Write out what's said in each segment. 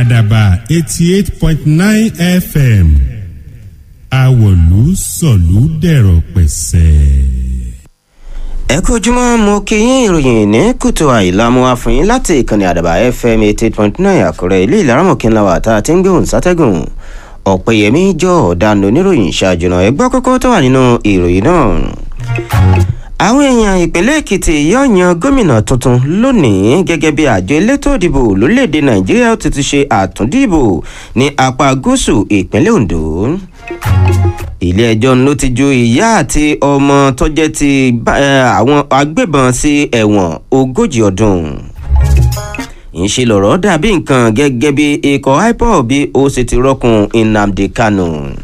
àdàbà eighty eight point nine fm àwọ̀lú sọ̀lú dẹ̀rọ̀ pẹ̀sẹ̀. ẹ kú ojúmọ́ mo kí yín ìròyìn ní kùtù àìlámú àfihàn láti ìkànnì àdàbà fm eighty eight point nine àkúrẹ́ ilé ìlaramọ̀kínláwà tá a ti ń gbóhùn sátẹ́gùn ọ̀pẹ̀yẹmí jọ ọ̀daràn oníròyìn ṣáájú náà ẹgbẹ́ kókó tó wà nínú ìròyìn náà. àwọn èèyàn ìpínlẹ̀ èkìtì yóò yan gómìnà tuntun lónìí gẹ́gẹ́ bí àjọ elétò ìdìbò lórílẹ̀‐èdè nàìjíríà ti ti ṣe àtúndìbò ní apá gúúsù ìpínlẹ̀ ondo ilé ẹjọ́ ló ti ju ìyá àti ọmọ tó jẹ́ ti àwọn agbébọn sí ẹ̀wọ̀n ogójì ọdún ìṣe lọ̀rọ̀ dàbí nǹkan gẹ́gẹ́ bí ikọ̀ ipob bí ó sì ti rọ́kùn nnamdi kanu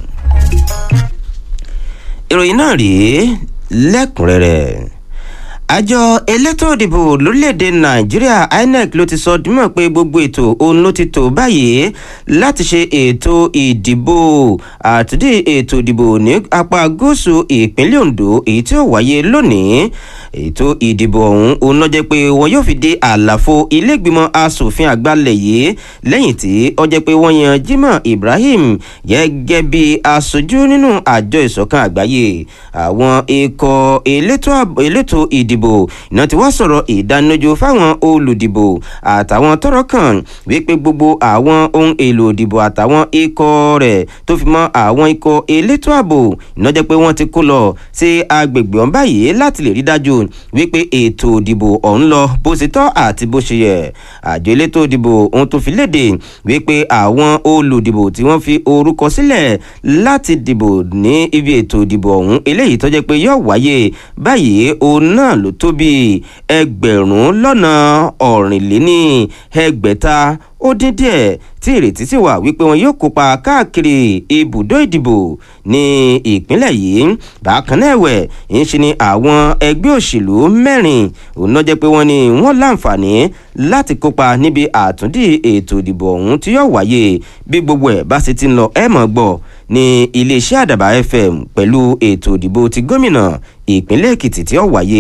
ìròyìn náà rèé lẹ́kùnrẹ́rẹ́ àjọ elétò ìdìbò lórílẹ̀‐èdè nàìjíríà inec ló ti sọ dímọ̀ pé gbogbo ètò òun ló ti tò báyìí láti ṣe ètò ìdìbò àtúndì ètò ìdìbò ní apá gúúsù ìpínlẹ̀ ondo èyí tí ó wáyé lónìí ètò ìdìbò ọ̀hún òun ló jẹ́ pé wọn yóò fi dé àlàfo ilégbìmọ̀ asòfin àgbàlẹ̀ yìí lẹ́yìn tí ó jẹ́ pé wọ́n yan jimoh ibrahim gẹ́gẹ́ bí aṣojú nínú àjọ ìṣọ̀kan àgbáyé àwọn ikọ̀ elétò ìdìbò iná tí wọ́n sọ̀rọ̀ ìdánilójú fáwọn olùdìbò àtàwọn tọrọ kan wípé gbogbo àwọn ohun èlò ìdìbò àtàwọn ikọ̀ rẹ̀ tó fi mọ́ àwọn ikọ̀ elétò ààbò iná jẹ́ pé wọ́n ti kó lọ sí agbègbè ọ̀hún báyìí láti lè rí dájú wípé ètò ìdìbò ọ̀hún lọ bó ṣe tọ́ àti bó ṣe yẹ àjọ elétò ìdìbò ohun tó fi léde wípé àwọn olùdìbò tí wọ́n fi orúkọ sílẹ̀ láti dìbò ní ibi ètò ìdìbò ọ̀hún eléyìí tó jẹ́ pé yóò wáyé báyìí òun náà ló tó bí ẹgbẹ̀rún lọ́nà ọ̀rìnléní ẹgbẹ̀ta ó dín díẹ̀ tí ìrètí sì wà wípé wọn yóò kópa káàkiri ibùdó ìdìbò ní ìpínlẹ̀ yìí bákan náà ẹ̀wẹ̀ ń ṣe ni àwọn ẹgbẹ́ òṣèlú mẹ́rin òun náà jẹ́ pé wọ́n ní wọ́n láǹfààní láti kópa níbi àtúndì ètò ìdìbò ọ̀hún tí yóò wáyé bí gbogbo ẹ̀ bá sì ti ń lọ ẹ̀ mọ̀ gbọ́ ní iléeṣẹ́ àdàbà fm pẹ̀lú ètò ìdìbò ti gómìnà ìpínlẹ̀ èkìtì tí ó wáyé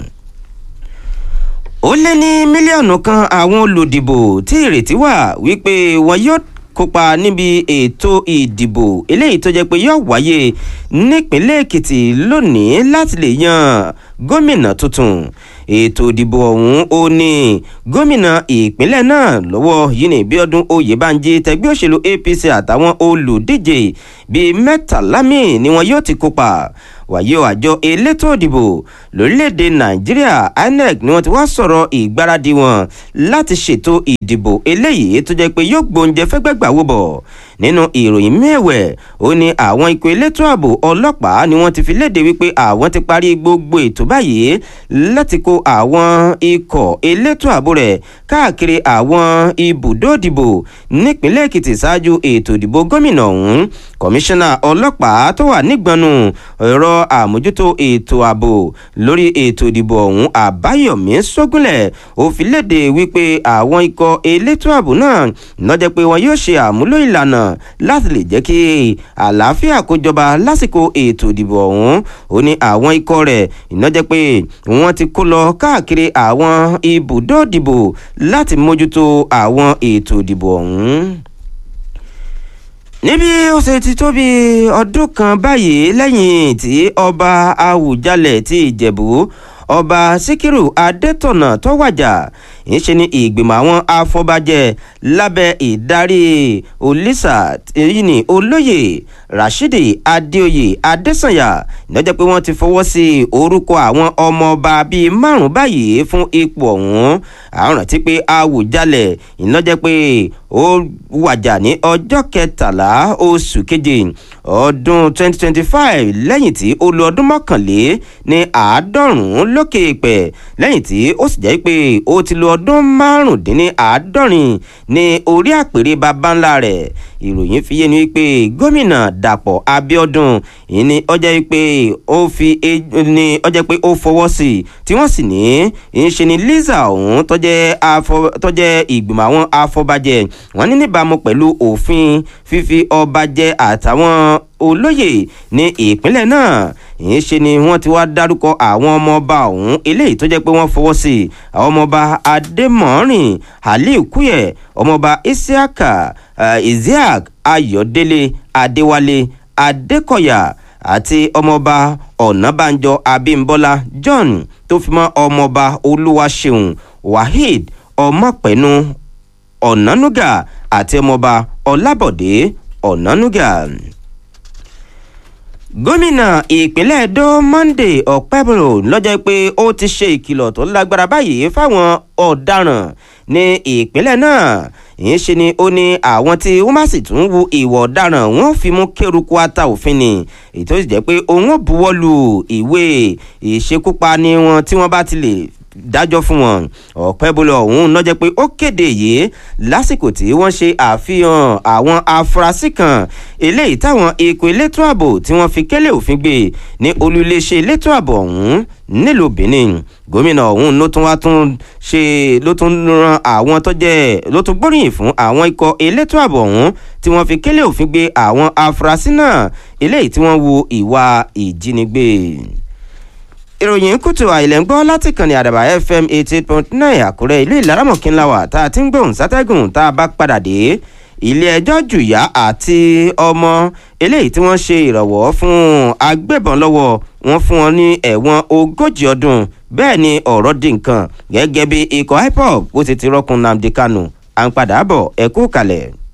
ó lé ní mílíọ̀nù kan àwọn olùdìbò tí ìrètí wà wípé wọn yóò kópa níbi ètò ìdìbò eléyìí tó jẹ́ pé yóò wáyé nípínlẹ̀ èkìtì lónìí láti lè yan gómìnà tuntun ètò ìdìbò ọ̀hún ó ní gómìnà ìpínlẹ̀ náà lọ́wọ́ yìí ní bíọ́dún oyèbánjí tẹgbẹ́ òṣèlú apc àtàwọn olùdíje bíi mẹ́tàlá míì ni wọn yóò ti kópa wàyí o àjọ elétò ìdìbò lórílẹ̀‐èdè nàìjíríà inec ni wọ́n ti wá sọ̀rọ̀ ìgbáradì wọn láti ṣètò ìdìbò eléyìí tó jẹ́ pé yóò gbóúnjẹ fẹ́gbẹ́gbà wó bọ̀ nínú ìròyìn mẹ́wẹ̀ ó ní àwọn ikọ̀ elétò ààbò ọlọ́pàá ni wọ́n ti fi léde wípé àwọn ti parí gbogbo ètò báyìí láti kó àwọn ikọ̀ elétò ààbò rẹ̀ káàkiri àwọn ibùdó ìdìbò nípínlẹ̀ èkìtì ṣáájú ètò ìdìbò gómìnà ọ̀hún kọmíṣánná ọlọ́pàá tó wà nígbọnú ẹ̀rọ àmójútó ètò ààbò lórí ètò ìdìbò ọ̀hún àbáyọ̀mí sógúnlẹ̀ ó fi léde wípé àwọn ikọ̀ elétò ààbò náà lọ́jọ́ pé wọn yóò ṣe àmúlò ìlànà láti lè jẹ́ kí àlàáfíà kó jọba lásìkò ètò ìdìbò ọ̀hún ó ní àwọn ikọ̀ rẹ̀ ìnájẹ́ pé wọ́n ti kó lọ káàkiri àwọn ibùdó ìdìbò láti mójútó àwọn ètò ìdìbò ọ̀hún níbi ó ṣe ti tó bí ọdún kan báyìí lẹ́yìn tí ọba awùjalẹ̀ ti ìjẹ̀bú ọba síkírù adétọ̀nà tó wàjà ìṣe ni ìgbìmọ̀ àwọn afọbajẹ lábẹ́ ìdarí olisa èyí ni olóyè rashidi adéoyè adésànyà lọ́jọ́ pé wọ́n ti fọwọ́ sí orúkọ àwọn ọmọọba bíi márùn-ún báyìí fún ipò ọ̀hún àrùn tí pé awùjalẹ̀ ìlọ́jẹ́ pé ó wàjà ní ọjọ́ kẹtàlá oṣù keje ọdún 2025 lẹ́yìn tí ó lo ọdún mọ́kànlé ní àádọ́rùn-ún lókè pẹ̀ lẹ́yìn tí ó sì jẹ́ pé ó ti lo ọdún márùndínláàádọ́rin ní orí àpèrè baba ńlá rẹ̀ ìròyìn fi yé ni wípé gómìnà dàpọ̀ abiodun ìní ọjọ́ pé ó fi ní ọjọ́ pé ó fọwọ́ sí i tí wọ́n sì ní í ṣe ni liza ọ̀hún tọ́jẹ́ ìgbìmọ̀ àwọn afọbajẹ wọ́n ní níbàámu pẹ̀lú òfin fífi ọba jẹ àtàwọn olóyè ní ìpínlẹ̀ náà ìyẹn ṣe ni wọ́n ti wá dárúkọ àwọn ọmọọba ọ̀hún eléyìí tó jẹ́ pé wọ́n fọwọ́ sí i àwọn ọmọọba adémọ́rin aliu kúyẹ̀ ọmọọba isiaka uh, isiaq ayọ̀délé adéwálé adékọ̀yà àti ọmọọba ọ̀nàbànjọ abímbọ́lá john tó fi mọ́ ọmọọba olúwaṣeun waheed ọmọpẹ̀nu ọ̀nánúgà àti ọmọọba ọlábọ̀dé ọ̀nánúgà gómìnà ìpínlẹ̀ edo monday ọ̀pẹ́bùrò lọ́jọ́ pé ó ti ṣe ìkìlọ̀ tó lágbára báyìí fáwọn ọ̀daràn ní ìpínlẹ̀ náà ìyẹn ṣe ni ó ní àwọn tí wọ́n bá sì tún wu ìwọ̀ ọ̀daràn wọ́n fi mú kéruku ata òfin ni èyí tó sì jẹ́ pé òun ò buwọ́ lu ìwé ìṣekúpani wọn tí wọ́n bá ti lè dájọ́ fún wọn ọ̀pẹ́bọlẹ̀ ọ̀hún lọ́jọ́ pé ó kéde yìí lásìkò tí wọ́n ṣe àfihàn àwọn afurasí kan eléyìí táwọn ikọ̀ elétò ààbò tí wọ́n fi kélé òfin gbé ní olùléṣẹ́ elétò ààbò ọ̀hún nílùú benin gómìnà ọ̀hún ló tún wá tún ṣe ló tún ran àwọn tó jẹ́ ló tún gbóríyìn fún àwọn ikọ̀ elétò ààbò ọ̀hún tí wọ́n fi kélé òfin gbé àwọn afurasí náà eléyìí tí wọ́n wu ìwà ìjínigbé ìròyìn kùtù àìlẹ̀ ń gbọ́ láti kàn ní àdàbà fm eighty eight point nine àkúrẹ́ ilé ìlaramọ̀kínláwà tá a ti ń gbóhùn sátẹ́gùn tá a bá padà dé ilé ẹjọ́ jùyà àti ọmọ eléyìí tí wọ́n ṣe ìrànwọ́ fún agbébọn lọ́wọ́ wọn fún wọn ní ẹ̀wọ̀n ogójì ọdún bẹ́ẹ̀ ni ọ̀rọ̀ di nǹkan gẹ́gẹ́ bí ikọ̀ hip hop ó ti ti rọ́kun nnamdi kanu à ń padà bọ̀ ẹ̀kú kalẹ̀.